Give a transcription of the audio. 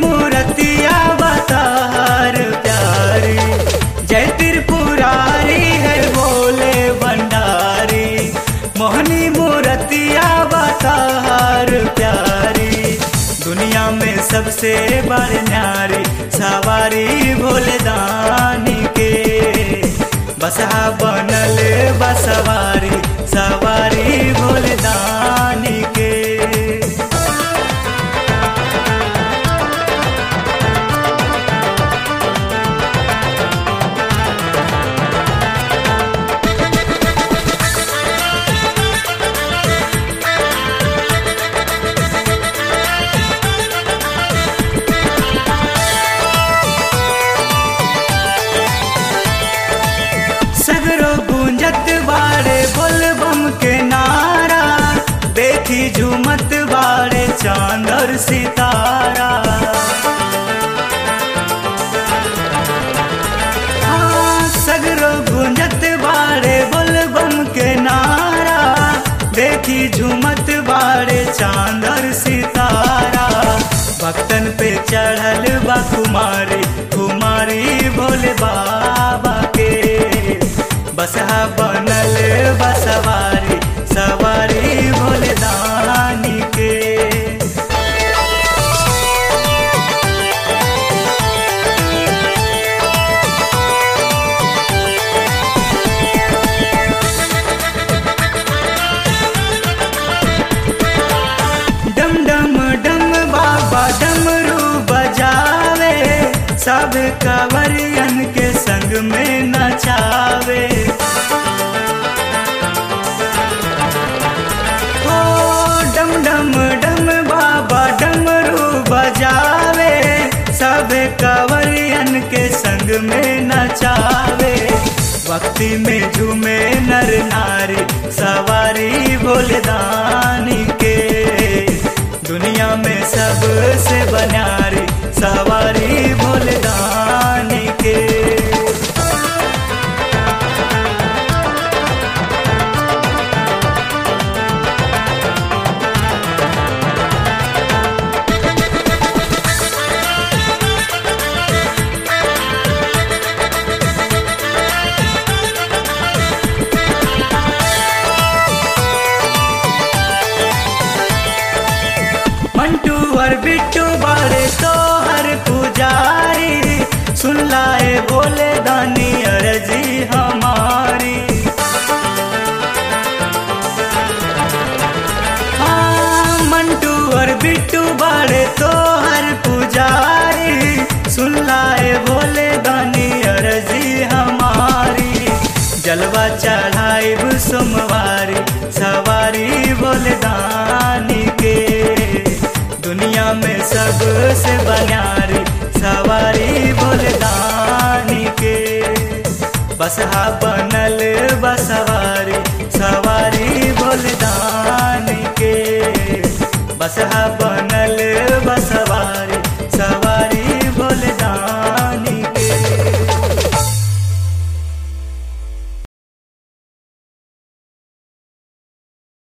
मूर्तिया बतार प्यारी जय त्रिपुरारी है बोले भंडारी मोहनी मूर्तिया बतार प्यारी दुनिया में सबसे बड़ न्यारी सवारी भोले दानी के बसहा बनल बसवारी सवारी भोले दानी के सगरो गूंजत बाड़े बोलबम के नारा देखी झूमत बाड़े चांद और सितारा हाँ, सगरो गूंजत बाड़े बोलबम के नारा देखी झूमत बाड़े चांद और सितारा भक्तन पे चढ़ल बा कुमारी कुमारी भोले बाबा के बसहा बनल बसवारी सवारी भोले दानी के डम डम डम बाबा डमरू बजावे सब कवरियन के संग में नचावे ओ डम डम डम बाबा डमरू बजावे सब कवरियन के संग में नचावे भक्ति में झूमे नर नारी सवारी भोले दानी के दुनिया में सबसे बनारी सवारी भोले दानी के मंटू और बिट्टू बारे तो हर पुजारी सुन लाए बोले दानी अर्जी हमारी हाँ, मंटू और बिट्टू बारे तो हर पुजारी सुन लाए बोले दानी अर्जी हमारी जलवा चढ़ाई सोमवारी सवारी बोले दानी के दुनिया में सबसे बनारी सवारी बोले दानी के बसहा बन